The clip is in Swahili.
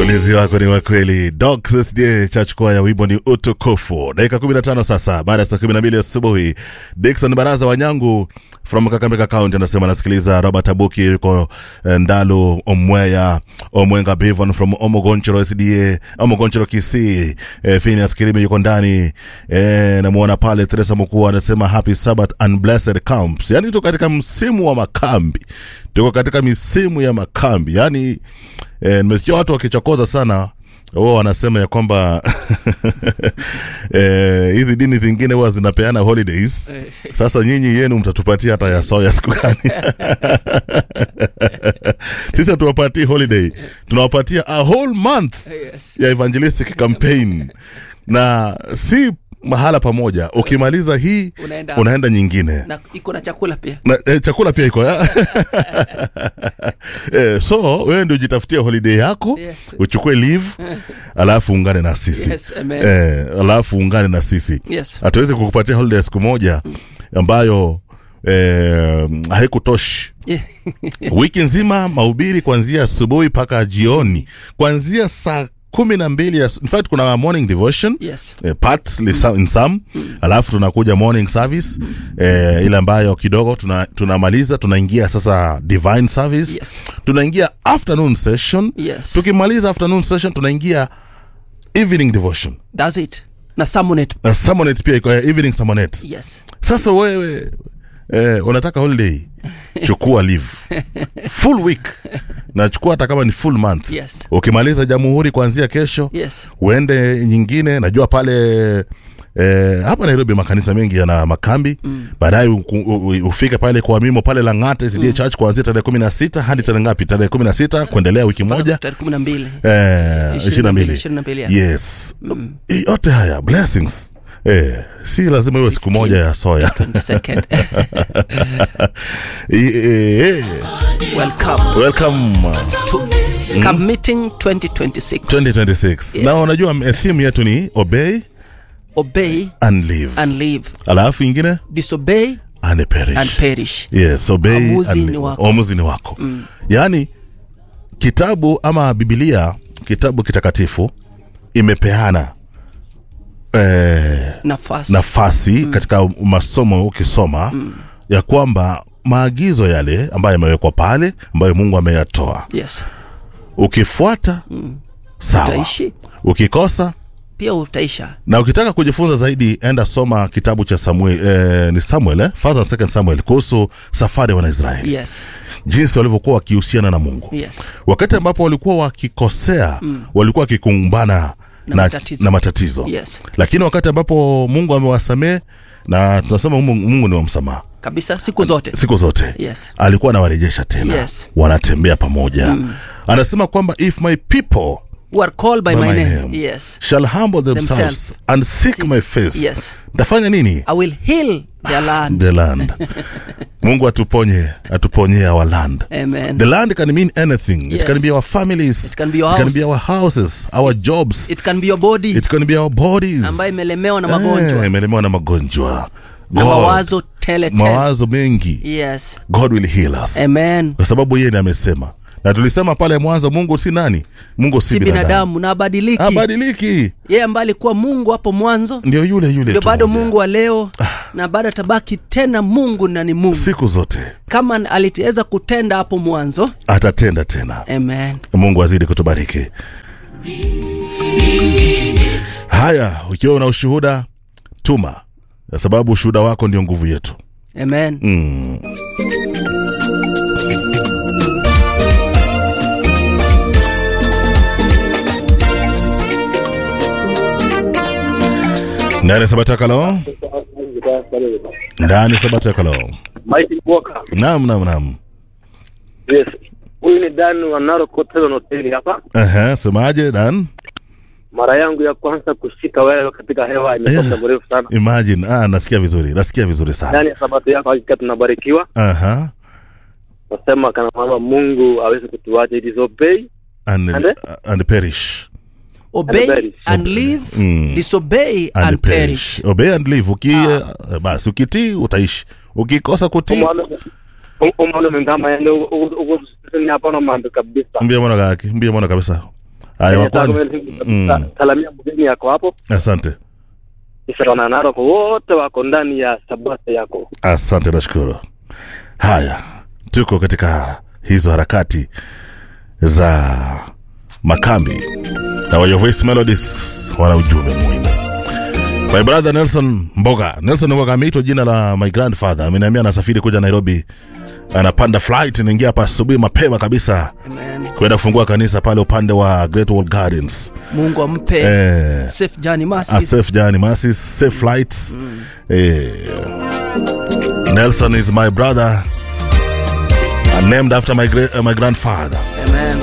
Ulinzi wako ni wa kweli. Doc SDA chachukua ya wimbo ni utukufu. Dakika 15 sasa baada ya saa 12 asubuhi. Dickson Baraza Wanyangu from Kakamega County anasema anasikiliza Robert Abuki yuko eh, Ndalu Omweya Omwenga Bivon from Omogonchero SDA Omogonchero Kisii. Eh, Phineas Kilimi yuko ndani. Eh, namuona pale Teresa Mkuu anasema happy Sabbath and blessed camps. Yaani tuko katika msimu wa makambi. Tuko katika misimu ya makambi. Yaani eh, nimesikia watu wakichokoza sana wao wanasema ya kwamba eh, hizi dini zingine huwa zinapeana holidays. Sasa nyinyi yenu mtatupatia hata ya soya siku gani? Sisi hatuwapatii holiday, tunawapatia a whole month Yes. ya evangelistic campaign na si mahala pamoja. Ukimaliza hii Unaenda- unaenda nyingine na iko na chakula pia na, eh, chakula pia iko ya? eh, so wewe ndio jitafutia holiday yako Yes. uchukue leave alafu ungane na sisi Yes, amen. eh, alafu ungane na sisi Yes. hatuwezi kukupatia holiday ya siku moja ambayo eh, haikutoshi Yeah. wiki nzima mahubiri kuanzia asubuhi mpaka jioni kuanzia saa kumi na mbili ya- in fact kuna morning devotion Yes. eh, part mm. in some alafu tunakuja morning service eh, ile ambayo kidogo tuna- tunamaliza tunaingia sasa divine service Yes. tunaingia afternoon session Yes. tukimaliza afternoon session tunaingia evening devotion That's it. Na Samonet. na summonet pia iko eh, evening summonet Yes. sasa wewe eh, unataka holiday chukua leave full week na chukua hata kama ni full month Yes. ukimaliza jamhuri kuanzia kesho Yes. uende nyingine najua pale eh, hapa nairobi makanisa mengi yana makambi mm. baadaye u- u- ufike pale kwa mimo pale langate sda mm. church kuanzia tarehe kumi na sita hadi tarehe ngapi tarehe kumi na sita kuendelea wiki moja Tarehe kumi na mbili. eh, ishirini na mbili Ishirini na mbili, yeah. yes I- yote haya blessings eh, si lazima iwe siku moja ya soya The second. I- eh, eh, Welcome welcome uh, to Camp Meeting 2026. 2026 na unajua m- theme yetu ni obey Obey and live and live. alafu ingine Disobey and perish and perish. yes obey Uamuzi and ni live. wako. uamuzi ni wako mm. yaani kitabu ama bibilia kitabu kitakatifu imepeana eh, Nafasi. nafasi mm. katika masomo ukisoma mm. ya kwamba maagizo yale ambayo yamewekwa pale ambayo mungu ameyatoa Yes. ukifuata mm. sawa Utaishi. ukikosa Pia utaisha. na ukitaka kujifunza zaidi enda soma kitabu cha samuel eh, ni samuel eh? First and second samuel kuhusu safari ya wanaisraeli Yes. jinsi walivyokuwa wakihusiana na mungu Yes. wakati ambapo walikuwa wakikosea mm. walikuwa wakikumbana Na na, matatizo. na matatizo Yes. lakini wakati ambapo mungu amewasamee na tunasema mungu, mungu ni wa msamaha Kabisa siku zote. siku zote Yes. alikuwa anawarejesha tena Yes. wanatembea pamoja mm. anasema kwamba if my people Who are called by, by my, my name. name Yes. shall humble themselves, Themselves. and seek my face Yes. tafanya nini I will heal their land. the land mungu atuponye atuponye our land Amen. the land can mean anything it Yes. can be our families It can be your it can house. be our houses our jobs It can be your body it can be our bodies ambayo imelemewa na magonjwa Eh, imelemewa na magonjwa na God, mawazo tele tele. mawazo mengi Yes. god will heal us Amen. kwa sababu yeye ndiye amesema na tulisema pale mwanzo mungu si nani mungu si, Si binadamu na abadiliki. abadiliki Yeye ambaye alikuwa Mungu hapo mwanzo ndio yule yule ndio tu bado moja. Mungu wa leo na bado atabaki tena Mungu na ni Mungu. siku zote Kama aliweza kutenda hapo mwanzo. atatenda tena Amen. mungu azidi kutubariki haya ukiwa una ushuhuda tuma kwa sababu ushuhuda wako ndio nguvu yetu Amen. ndani sabatakalo ndani sabatakalo Mike Walker. nam nam nam Yes. Huyu ni Dan wa Narok Hotel Hotel hapa. Aha, semaje dan Mara yangu ya kwanza kushika wewe katika hewa imekuwa muda mrefu sana. imagine ah, nasikia vizuri nasikia vizuri sana Ndani ya sabato yako hakika tunabarikiwa. Aha. Nasema kana mama Mungu aweze kutuacha it is obey. and, And- and perish Obey perish. and live, Mm. disobey and, and perish. obey and live uki eh, basi ukitii utaishi ukikosa kutii Umwana umwana mengama yale uko uko hapa na mambo kabisa. mbia mwana kaki mbia mwana kabisa Haya, Nataka wakwani. sa- salamia mgeni yako hapo Asante, Israel Naroko wote wako ndani ya sabata yako. asante, nashukuru. Haya, tuko katika hizo harakati za makambi na Wayo Voice Melodies wana ujumbe muhimu. My brother Nelson Mboga, Nelson Mboga ameitwa jina la my grandfather. Ameniambia anasafiri kuja Nairobi, anapanda flight, naingia hapa asubuhi mapema kabisa Amen. kwenda kufungua kanisa pale upande wa Great Wall Gardens. mungu ampe Eh, safe journey a mercy safe journey, masses, safe flights. Eh, Nelson is my brother, and named after my, gra- uh, my grandfather.